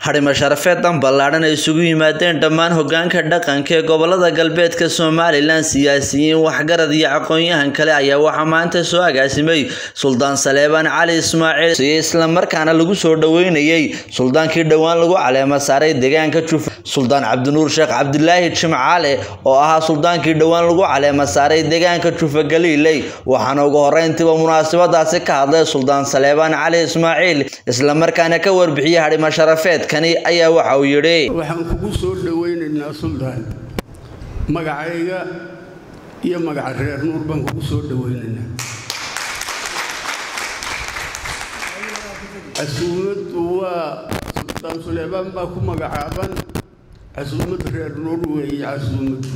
xarimo sharafeedan ballaadhan ay isugu yimaadeen dhammaan hogaanka dhaqanka ee gobolada galbeedka somalilan siyaasiyiin waxgarad iyo aqoon-yahan kale ayaa waxaa maanta soo agaasimay suldaan saleebaan cali ismaaciil siyo islamarkaana lagu soo dhoweynayey suldaankii dhowaan lagu caleema saaray deegaanka jufa suldaan cabdinuur sheekh cabdilaahi jimcaale oo ahaa suldaankii dhowaan lagu caleema saaray deegaanka jufa galiiley waxaana ugu horeyntiiba munaasabadaasi ka hadlay suldaan saleebaan cali ismaaciil islamarkaana ka warbixiyey xarimo sharafeedkani ayaa waxa uu yidhi waxaan kugu soo dhowaynaynaa suldaan magacayga iyo magaca reer nuur baan kugu soo dhowaynaynaa casuumaddu waa suldaan suleebaan baa ku magacaaban casuumad reer nuur weeye casuumad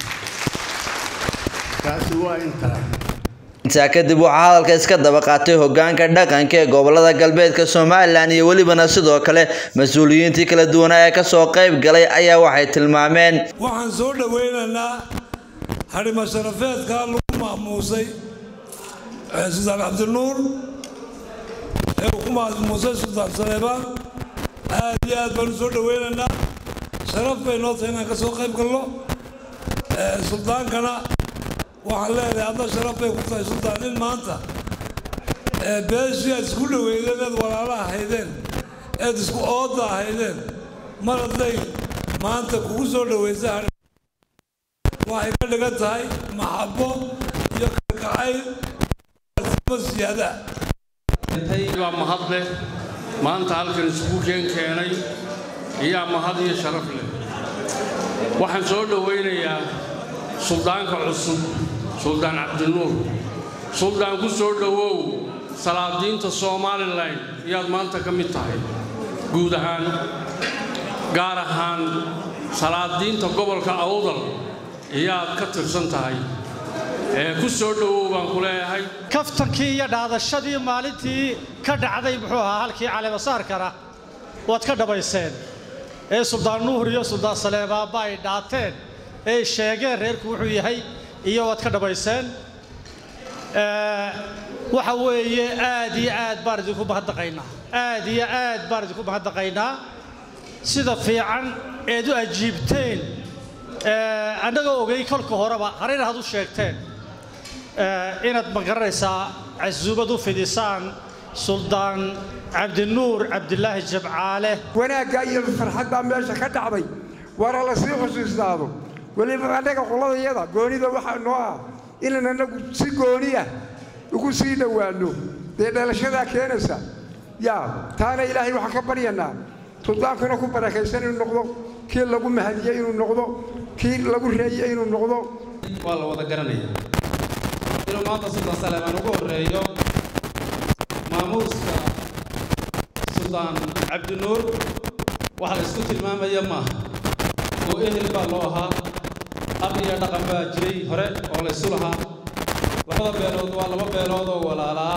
taasi waa intaa intaa kadib waxaa hadalka iska daba qaatay hogaanka dhaqanka ee gobolada galbeedka somalilan iyo welibana sidoo kale mas-uuliyiintii kala duwanaa ee kasoo qayb galay ayaa waxay tilmaameen waxaan soo dhowaynaynaa xarimo sharafeedkaa lagu maamuusay suldaan cabdinuur ee uu ku maamuusay suldaan saleebaan aad iyo aad baan u soo dhowaynaynaa sharaf bay noo tahay inaan ka soo qayb galno suldaankana waxaan leedahay adna sharaf bay ku tahay suldaan in maanta beeshii aad isku dhoweydeen eed walaala ahaydeen eed isku ooda ahaydeen mar hadday maanta kugu soo dhowaysa waxay ka dhigan tahay maxabo iyo kalkacayl siyaada waa mahad leh maanta halkan isugu keen keenay iyaa mahad iyo sharaf leh waxaan soo dhowaynayaa suldaanka cusub suldaan cabdinuur suldaan ku soo dhowow salaadiinta somalilan ayaad maanta ka mid tahay guud ahaan gaar ahaan salaadiinta gobolka awdal ayaad ka tirsan tahay ee ku soo dhowow baan ku leeyahay kaftankii iyo dhaadashadii maalintii ka dhacday muxuu ahaa halkii caleemasaarkana waad ka dhammayseen ee suldaan nuur iyo suldaan saleebaanba ay dhaateen ee sheegeen reerku wuxuu yahay iyo waad ka dhammayseen waxa weeye aad iyo aad baan idinku mahadnaqaynaa aad iyo aad baan idinku mahadnaqaynaa sida fiican eed u ajiibteen annagoo ogay kolka horeba harayna had u sheegteen inaad ma garanaysaa casuumad u fidisaan suldaan cabdinuur cabdilaahi jabcaale wanaagga iyo farxad baa meesha ka dhacday waana la sii xusuusnaado weliba annaga qoladayada goonida waxaa noo ah inaan annagu si gooniya ugu sii dhowaanno dee dhalashadaa keenaysa yaa taana ilaahay waxaan ka baryanaa suldaankuna ku barakaysan inuu noqdo kii lagu mahadiyey inuu noqdo kii lagu reeyey inuu noqdo waa la wada garanaya inuu maanta suldaan saleebaan ugu horreeyo maamuuska suldaan cabdinuur waxa la isku tilmaamaya maaha oo ehel baa loo ahaa ab iyo dhaqan baa jiray hore oo la isu lahaa labada beelood waa laba beelood oo walaalaa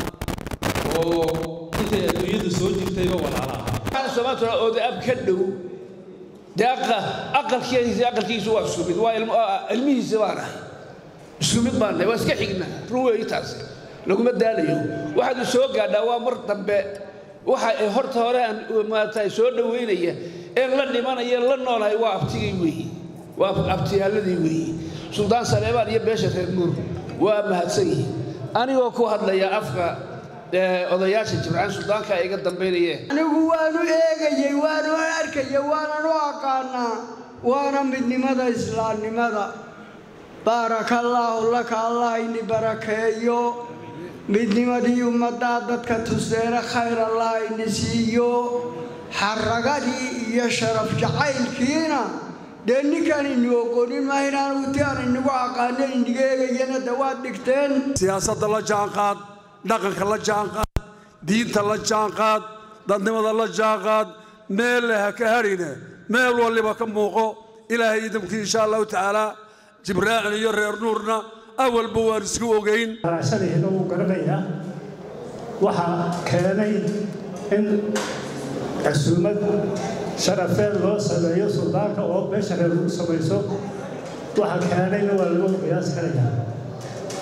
oo intay adduunyadu soo jirtayba walaala ahaa sababtuna ooda ab ka dhow dee aqalkiisa aqalkiisu waa isku mid waa ilmihiisa baan ahay isku mid baan nahay waa iska xigna run weeyi taas laguma daalayo waxaad soo gaadhaa waa mar dambe waxa ay horta hore aan maarata soo dhoweynaya ee la dhimanaya la noolahay waa abtigay weeyi waa abtiyaaladii weeyi suldaan saleebaan iyo beesha reer nuur waa mahadsan yihiin anigoo ku hadlaya afka odayaasha jimcaan suldaanka iga dambaynayee anigu waanu eegayey waanu arkaya waanan u aqaanaa waana midnimada islaamnimada baarakallaahu laka allah ini barakeeyo midnimadii ummaddaa dadka tuseena khayr allah ini siiyo xaragadii iyo sharaf jacaylkiina dee ninkaan ini ogonin maa inaan uti aan inagu aqaano iniga eegayana de waad dhigteen siyaasadda la jaanqaad dhaqanka la jaanqaad diinta la jaanqaad dadnimada la jaanqaad meel leh ha ka hadhine meel waliba ka muuqo ilaahay idamkii insha allahu tacaala jibraacil iyo reer nuurna awalba waan isku ogayn raashadayna wuu garanayaa waxaa keenay in casuumad sharafeed loo sameeyo suldaanka oo beesha reer lagu samayso waxaa keenayna waa lagu qiyaas karayaa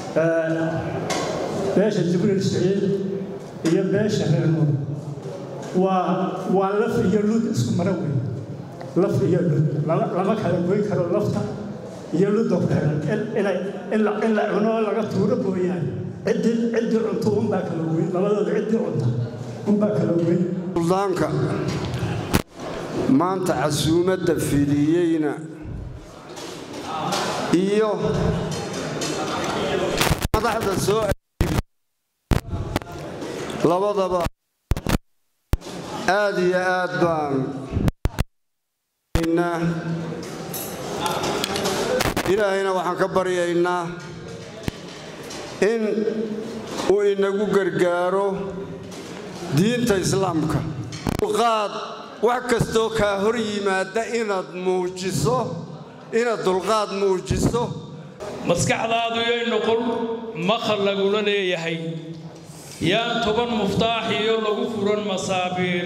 beesha jibriil siciid iyo beesha reer nuur waa waa laf iyo lud isku mara weyn laf iyo lud lama lama kala goyn karo lafta iyo ludda ku xiran inay in la in la cuno laga tuuro mooyaane ciddii ciddii cunto unbaa kala weyn labadooda ciddii cunta unbaa kala weyn suldaanka maanta casuumadda fidiyeyna iyo madaxda soo labadaba aad iyo aad baan ilaahayna waxaan ka baryaynaa in uu inagu gargaaro diinta islaamka dulqaad wax kastoo kaa hor yimaada inaad muujiso inaad dulqaad muujiso maskaxdaadu yay noqon maqal lagula leeyahay yaan toban muftaax iyo lagu furan masaabiir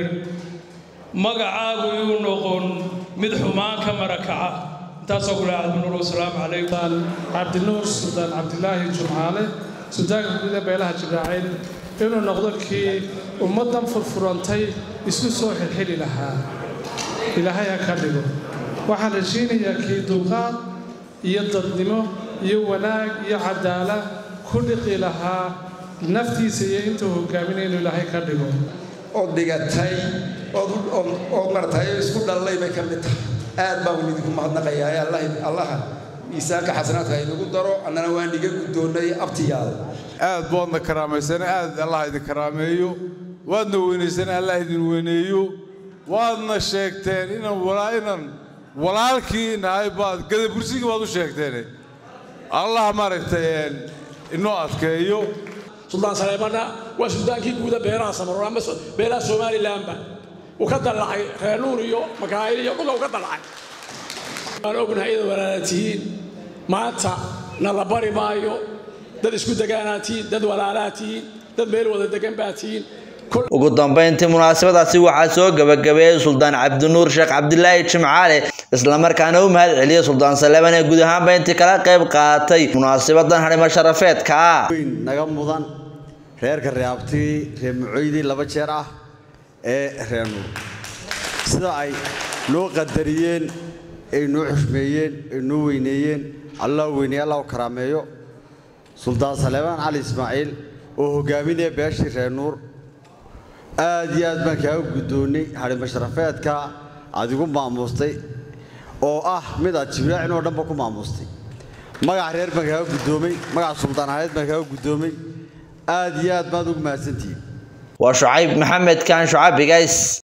magacaagu yuu noqon mid xumaan ka marakaca intaasoo kule cabdinuur wasalaamu calaykum cabdinuur suldaan cabdilaahi jumcaale suldaanka guuda beelaha jibraaciil inuu noqdo kii ummaddan furfurantay isku soo xilxili lahaa ilaahay ha ka dhigo waxaan rashiinayaa kii dulqaad iyo dadnimo iyo wanaag iyo cadaalad ku dhiqi lahaa naftiisa iyo intuu hogaaminaya inuu ilaahay ka dhigo oo dhigatay oo martay isku dhallay bay ka mid tahay aad baan idinku mahadnaqayaa allaha miisaanka xasanaadka inagu daro annana waan iga guddoonnay abtiyaal aad baadna karaamaysana aad allah idin karaameeyo waadna weynaysana allah idin weyneeyo waadna sheegteen inaan walaa inaan walaalkii nahay baad gadabursigii baad u sheegteen allah maaragtay inoo adkeeyo suldaan saleemanna waa suldaankii guuda beeraha samaroon ama beeraha somalilanba uu ka dallacay reer nuur iyo makaayil iyo dhulka uu ka dallacay waan ognahay ida walaala tihiin maanta na la bari maayo dad isku degaanaa tihiin dad walaalaa tihiin dad meel wada degan baa tihiin ugu dambeyntii munaasabadaasi waxaa soo gabagabeeyey suldaan cabdinuur sheekh cabdilaahi jimcaale islamarkaana u mahad celiyey suldaan saleeman ee guud ahaanba intii kala qayb qaatay munaasabadan harimo sharafeedka ah naga mudan reerka reabtii reer mucoydii laba jeer ah ee reer nuur sida ay noo qadariyeen ay noo xushmeeyeen ay noo weyneeyeen allah weyneeye allah u karaameeyo suldaan saleemaan cali ismaaciil oo hogaaminaya beeshii reer nuur aad iyo aad baan kaaga guddoonnay harimo sharafeedka aad igu maamuustay oo ah mid aad jibraacin oo dhanba ku maamustay magaca reer baan kaaga guddoomay magaca suldaan ahayd baan kaaga guddoomay aad iyo aad baad ugu mahadsantihiin waa shucayb maxamed kaan shucabigays